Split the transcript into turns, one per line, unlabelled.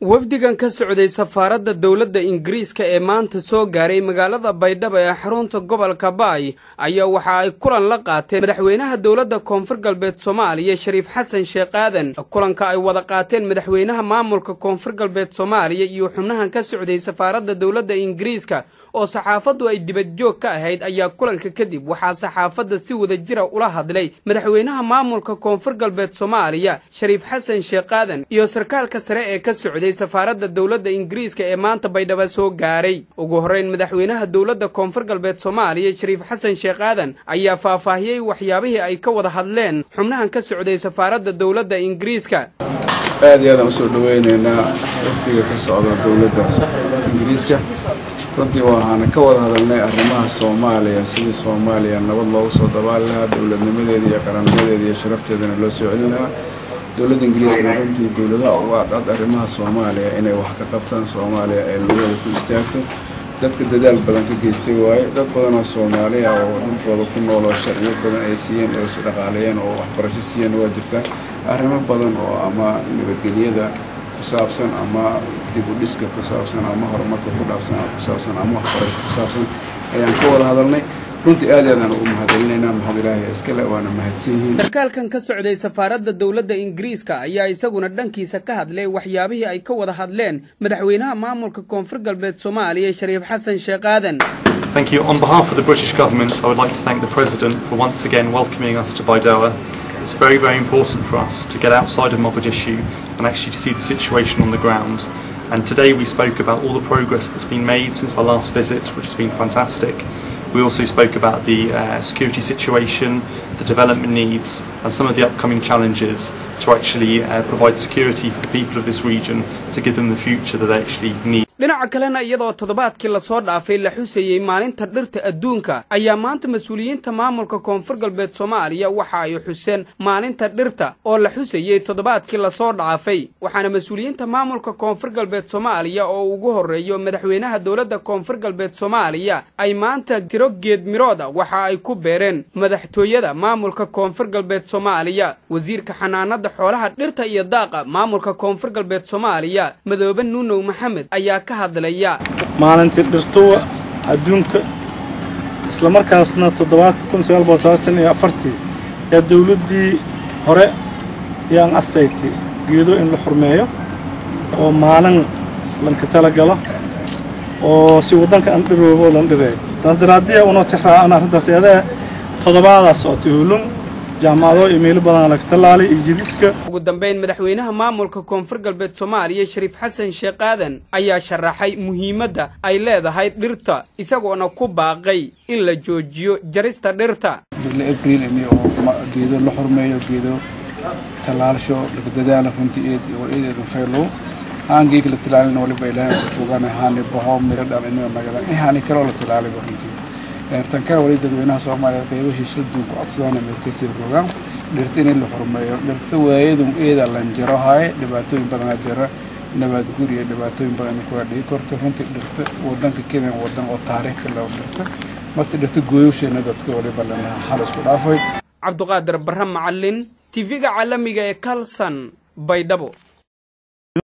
wafdigan ka socday safaaradda dowladda ingiriiska ee maanta soo gaaray magaalada baydhabo ee xarunta gobolka baay ayaa waxa ay kulan la qaateen madaxweynaha dowladda koonfur galbeed soomaaliya shariif xasan sheekh aadan kulanka ay wada qaateen madaxweynaha maamulka koonfur galbeed soomaaliya iyo xubnahan ka socday safaaradda dowladda ingiriiska oo saxaafaddu ay dibadjoog ka ahayd ayaa kulanka kadib waxaa saxaafadda si wada jira ula hadlay madaxweynaha maamulka koonfur galbeed soomaaliya shariif xasan sheekh aadan iyo sarkaalka sare ee ka socday safaaradda dowladda ingiriiska ee maanta baydhabo soo gaaray ugu horrayn madaxweynaha dowladda koonfur galbeed soomaaliya shariif xasan sheekh aadan ayaa faahfaahiyey waxyaabihii ay ka wada hadleen xubnahan ka socday safaaradda dowladda ingiriiska
aad iyo aadaan usoo dhaweyneynaa wafdiga ka socda dowladda ingiriiska runtii waxaana ka wada hadalnay arrimaha soomaaliya sidii soomaaliya nabad loogu soo dabaali lahaa dowladnimadeeda iyo qarannimadeeda iyo sharafteedana loo soo celin lahaa dowladda ingiriiskana runtii dowladaha uga adcad arrimaha soomaaliya inay wax ka qabtaan soomaaliya ay lugeeda ku istaagto dadka dadaal badan ka geystay waaye dad badan oo soomaaliya oo dhulkooda ku nool oo sharciyo badan ay siiyeen oo isdhaqaaleeyeen oo waxbarasho siiyeen waa jirtaa arrimo badan oo ama nabadgelyada ku saabsan ama dib u dhiska ku saabsan ama horumarka ku dhaabsan ku saabsan ama waxbarasho ku saabsan ayaan ka wada hadalnay runtii aad aadaan ugu mahadcelinaynaa mahad ilaahay iskale waana mahadsan yihiin
sarkaalkan ka socday safaaradda dowladda ingiriiska ayaa isaguna dhankiisa ka hadlay waxyaabihii ay ka wada hadleen madaxweynaha maamulka koonfur galbeed soomaaliya shariif xasan sheekh aadan
Thank you. On behalf of the British government, I would like to thank the President for once again welcoming us to Baidoa. It's very, very important for us to get outside of Mogadishu and actually to see the situation on the ground. And today we spoke about all the progress that's been made since our last visit, which has been fantastic. We also spoke about the uh, security situation, the development needs, and some of the upcoming challenges to actually uh, provide security for the people of this region to give them the future that they actually need.
dhinaca kalena iyadoo toddobaadkii lasoo dhaafay la xusayey maalinta dhirta adduunka ayaa maanta mas-uuliyiinta maamulka koonfur galbeed soomaaliya waxa ay xuseen maalinta dhirta oo la xusayey toddobaadkii lasoo dhaafay waxaana mas-uuliyiinta maamulka koonfur galbeed soomaaliya oo ugu horreeyo madaxweynaha dowladda koonfur galbeed soomaaliya ay maanta tiro geed mirooda waxa ay ku beereen madaxtooyada maamulka koonfur galbeed soomaaliya wasiirka xanaanada xoolaha dhirta iyo daaqa maamulka koonfur galbeed soomaaliya madoobe nuunow maxamed ayaa
maalintii dhirtuwa adduunka isla markaasna ii ee dowladdii hore yaan astayti geedo in la xurmeeyo oo maalin lanka tala galo oo si waddanka aan dhiroobo lan dhireeyo saas daraaddiya unoo tixraa'an arrintaas eedee toddobaadaas oo tuhulun jaamacado iyo meelo badan laga tallaalay iyo jididka
ugu dambayn madaxweynaha maamulka koonfur galbeed soomaaliya shariif xasan sheekh aadan ayaa sharaxay muhiimadda ay leedahay dhirta isagoona ku baaqay in la joojiyo jarista dhirta
bille abriil ini oo geedo la xurmeeyo geedo tallaalsho laga dadaala runtii eed oo eedeedan faylow haangeega la tallaalina waliba ilaahay ku tuugana haani baho miro dhal inuu nagada ihaani kaloo la tallaaliba runtii eertanka wali dadweynaha soomaaliya qaybashiisa adduunku codsadaan meelkasii rogaan dhirta in la xurmeeyo dhirta waayadun eeda lan jaro haye dhibaatooyin badanaa jira nabaad guri iyo dhibaatooyin badan kuwa dhigi korta runtii dhirta wadanka kenya wadan oo taariikhka loo dhirta marka dhirta gooyowsheena dadka waliba lanaha hal isku dhaafay
cabduqaadir barre macalin tv-ga caalamiga ee kalson baydhabo